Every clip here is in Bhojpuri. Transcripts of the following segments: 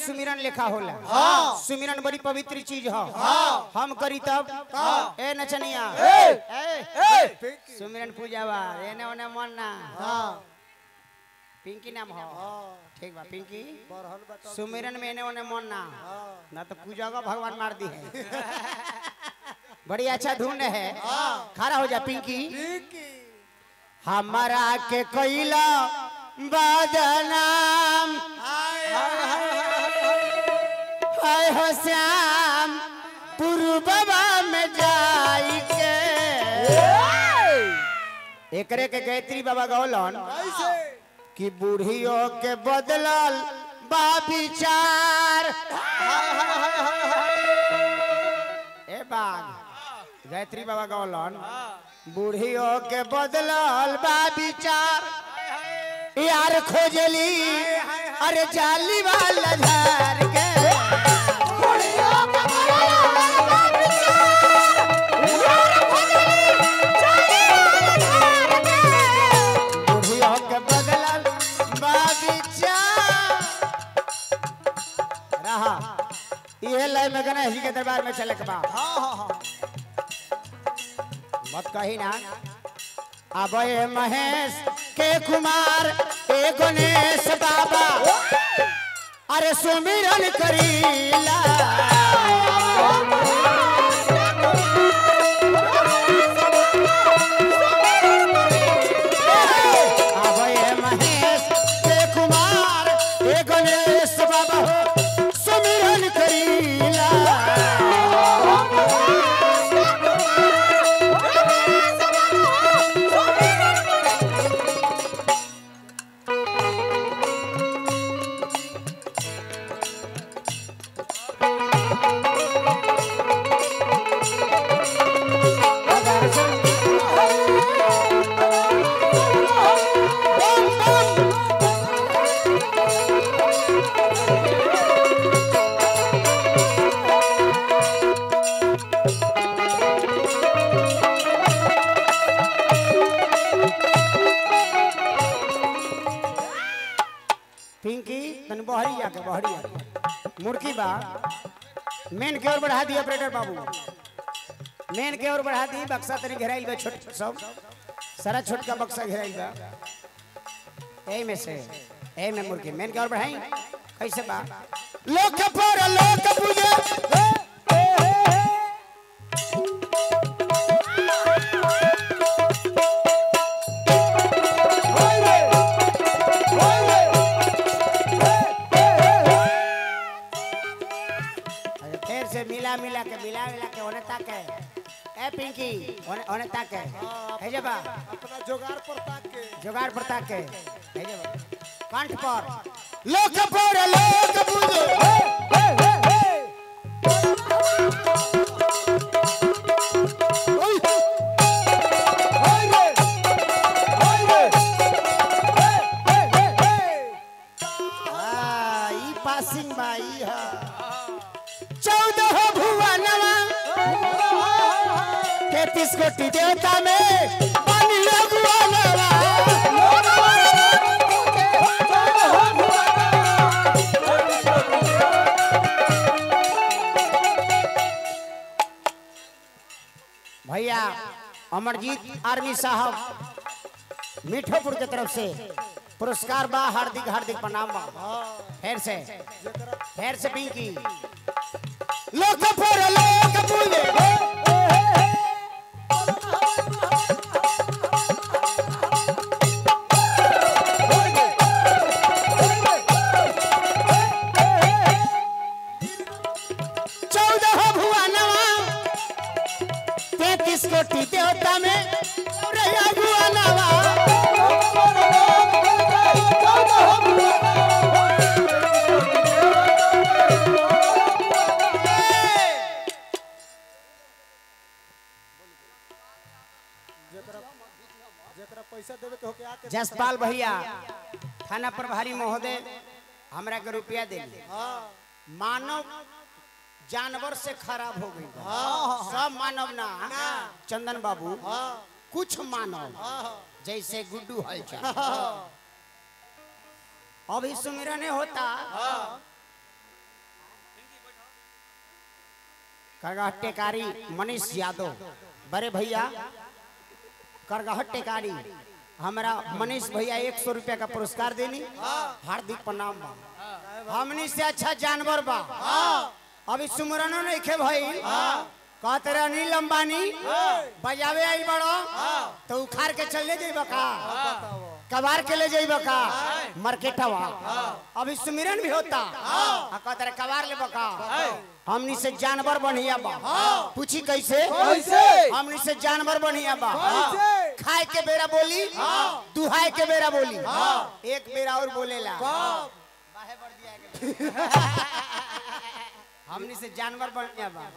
सुमिरन लिखा होला हाँ। सुमिरन बड़ी पवित्र चीज है हम करी तब ए नचनिया ए! ए पिंकी सुमिरन पूजा बा एने ओने मन ना हाँ पिंकी नाम हो हाँ ठीक बा पिंकी बरहन बता सुमिरन में एने ओने मन ना हाँ ना तो पूजा का भगवान मार दी है बड़ी अच्छा धुन है खड़ा हो जा पिंकी पिंकी हमारा के कैला बदनाम हाय हाय हाय हाय हाय हो श्याम पूर्ववा में जाई के एकरे के गायत्री बाबा गौलन कैसे कि बूढ़ियों के बदलल बा विचार ए बाग गायत्री बाबा गौलन बूढ़ियों के बदलल बा विचार यार खोजली अरे जाली वाला झार के बूढ़ियों के बदलल बा विचार रहा ये लाइन में गणेश जी के दरबार में चले के बा हाँ हाँ हाँ मत कही ना अब ये महेश के कुमार ए गणेश बाबा अरे सुमिरन करीला अब ये महेश के कुमार ए गणेश बाबा हो सुमिरन करीला पिंकी तन बहरी जाके बहरी जाके मुर्की बा मेन के ओर बढ़ा दी ऑपरेटर बाबू मेन के ओर बढ़ा दी बक्सा तनी घेराइल बा छोट सब सारा छोटका बक्सा घेराइल बा एही में से एही में मुर्गी मेन के ओर बढ़ाई कैसे बा लोक पर लोक पूजे अरे फिर से मिला मिला के मिला मिला के ओने ताके ए पिंकी ओने ओने ताके है जबा अपना जोगार पर ताक के जुगाड़ पर ताके है जबा कंठ पर लोक पर लोक पूजे आ, ई पासिंग बाई है चौदह भुवनवा तैतीस कोटि देवता में बनी अगुवनवा भैया अमरजीत आर्मी साहब मीठोपुर के तरफ से पुरस्कार बा हार्दिक हार्दिक प्रणाम बा फिर से फिर से पिंकी लोक पर लोक पूजे चौदह भुवनवा तैतीस कोटि देवता में रैया भुवनवा जेकरा पैसा देवे के होके आके जसपाल भैया थाना प्रभारी महोदय हमरा के रुपया दे हाँ मानव जानवर से खराब हो गई बा। हाँ सब मानव ना चंदन बाबू हाँ कुछ मानव हाँ जैसे गुड्डू हलचल हाँ अभी सुमिरने होता हाँ करगहट टेकारी मनीष यादव बड़े भैया करगहट टेकारी हमारा मनीष भैया एक सौ रुपया का पुरस्कार देनी हार्दिक प्रणाम बा हमनी से अच्छा जानवर बा अभी सुमरनो नहीं खे भाई कहते रहे अनिल अंबानी बजावे आई बड़ो तो उखाड़ के चले जाइब का कबार के ले जाइब का मार्केटवा अभी सुमिरन भी होता आ कहते रहे कबार ले बका हमनी से जानवर बढ़िया बा पूछी कैसे कैसे? हमनी से जानवर बढ़िया बा कैसे? खाए के बेरा बोली दुहाए के बेरा बोली एक बेरा और बोलेला बाहे बढ़ दिया के। हमनी से जानवर बढ़िया बा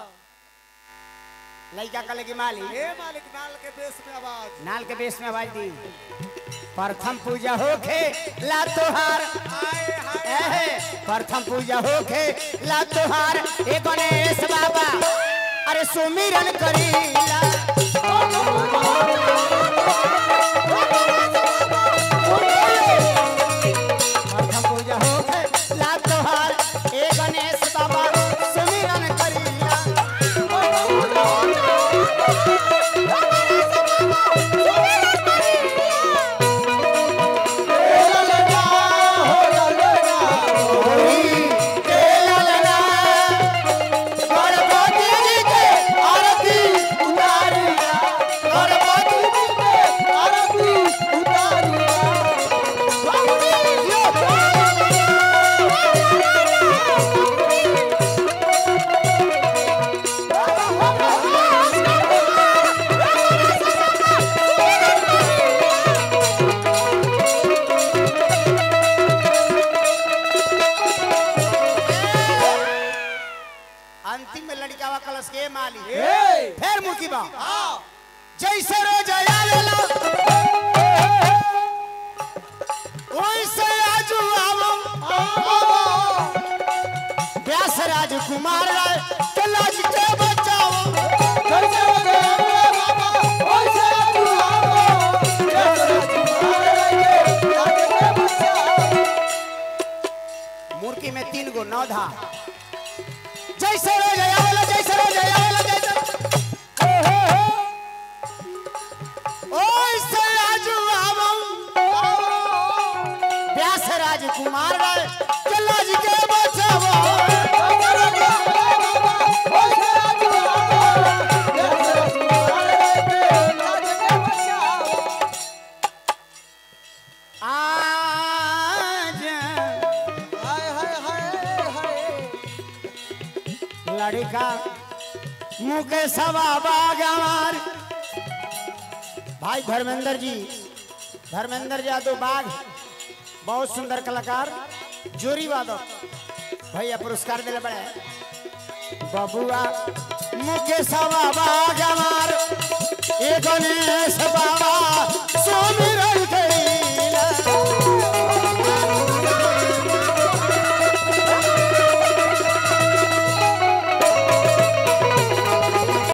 लड़का कले की माली ए मालिक नाल के देश में आवाज नाल के बेस में आवाज दी प्रथम पूजा होखे ला तोहार हाय हाय एहे, प्रथम पूजा होखे ला तोहार ए गणेश बाबा अरे सुमिरन करीला प्रथम पूजा होखे ला तोहार ए गणेश बाबा सुमिरन करीला के ललना गणपति जी के आरती उतारिया गणपति जी के आरती अंतिम में लड़कावा कलश के माली ए फिर मुकी बा जैसे रोज आवेला वैसे आजू आवो व्यास राजकुमार राय के लाज के बचाओ मुर्की में तीन गो नौ धा जैसे रोज आवेला जैसे रोज आवेला जैसे ओइसे आजू आवो व्यास राजकुमार राय के लाज के बचाओ आज लड़का मुके सवा बागवार भाई धर्मेंद्र जी धर्मेंद्र यादव बाघ बहुत सुंदर कलाकार जोरी वादक भैया पुरस्कार दिले बड़े बबुआ मुके सवा बागवार ए गणेश बाबा सोमिरन